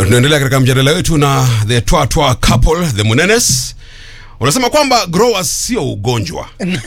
tunaendelea katika mjadala wetu na the twa twa couple the munenes unasema kwamba growers sio ugonjwa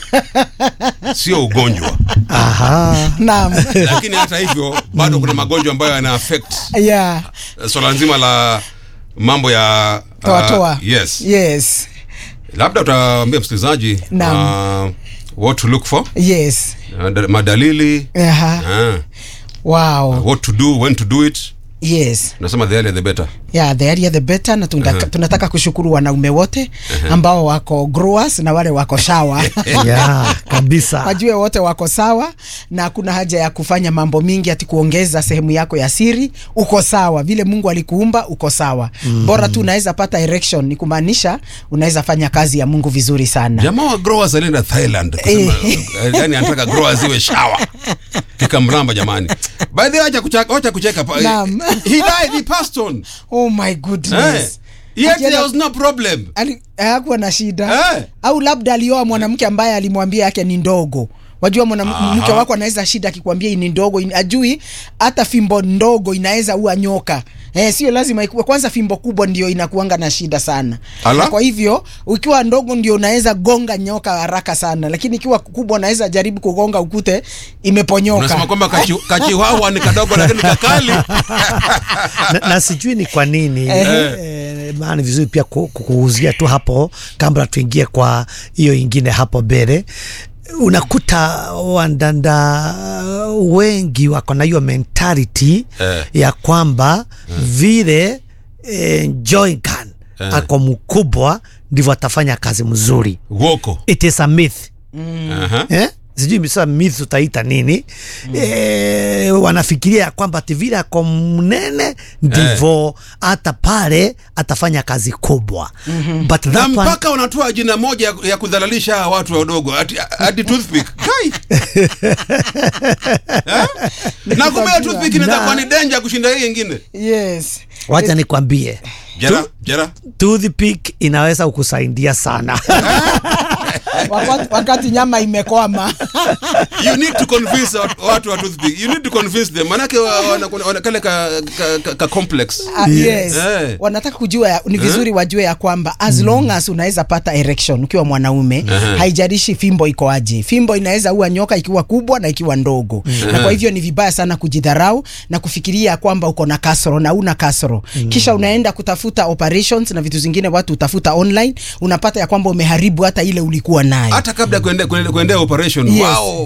sio ugonjwa Aha. Naam. lakini hata hivyo bado kuna magonjwa ambayo yana affect yeah. uh, swala nzima la mambo ya uh, Toa toa. yes Yes. labda utaambia msikilizaji Naam. uh, what to look for Yes. uh, da- madalili Aha. uh, Wow. what to do when to do it Yes. unasema the earlier the better Yeah, the earlier the better na tunataka, tunataka kushukuru wanaume wote ambao wako growers na wale wako shawa ya kabisa wajue wote wako sawa na kuna haja ya kufanya mambo mingi ati kuongeza sehemu yako ya siri uko sawa vile mungu alikuumba uko sawa mm. bora tu unaweza pata erection ni kumaanisha unaweza fanya kazi ya mungu vizuri sana jamaa wa growers alienda thailand kusema, yani anataka growers iwe shawa kikamramba jamani by the way acha kucheka acha kucheka pa- Naam. he died he passed on oh my eh goodness yet Akienda- there was no problem Ali- hakuwa na shida Eh. au labda alioa mwanamke ambaye alimwambia yake ni ndogo wajua mwanamke wako anaweza shida akikwambia hii ni ndogo in- ajui hata fimbo ndogo inaweza ua nyoka Eh, sio lazima ikuwe kwanza fimbo kubwa ndio inakuanga na shida sana Ala. na kwa hivyo ukiwa ndogo ndio unaweza gonga nyoka haraka sana lakini ikiwa kubwa unaweza jaribu kugonga ukute imeponyoka unasema kwamba kachi- kachiwawa ni kadogo lakini kakali na, na sijui ni kwa nini eh, maana ni vizuri pia ku- ku- kuuzia tu hapo kabla tuingie kwa hiyo ingine hapo mbele unakuta wandanda wengi wako na hiyo mentality Eh. ya kwamba vile eh, Joinkan ako mkubwa ndivyo atafanya kazi mzuri woko it is a myth Aha. eh? sijui misa myth utaita nini mm. e, wanafikiria ya kwamba ati vile ako mnene ndivyo hata pale atafanya kazi kubwa mm-hmm. but na that one, mpaka wanatoa jina moja ya- ya kudhalalisha hawa watu wadogo ati, ati toothpick kai Eh? na kumbe hiyo toothpick inaweza Na- kuwa ni danger kushinda hii ingine yes wacha nikwambie jera jera toothpick inaweza kukusaidia sana Wakati, wakati nyama imekwama you need to convince watu- watu wa toothpick you need to convince them manake wa- wana- wana kale ka, ka, ka, ka complex Ah, yes. Eh. wanataka kujua ya, ni vizuri wajue ya kwamba as long as unaweza pata erection ukiwa mwanaume haijalishi fimbo iko aje fimbo inaweza ua nyoka ikiwa kubwa na ikiwa ndogo na kwa hivyo ni vibaya sana kujidharau na kufikiria kwamba uko na kasoro na una kasoro kisha unaenda kutafuta operations na vitu zingine watu utafuta online unapata ya kwamba umeharibu hata ile ulikuwa nayo hata kabla ya kuende- kuende- kuendea operation Yes. wow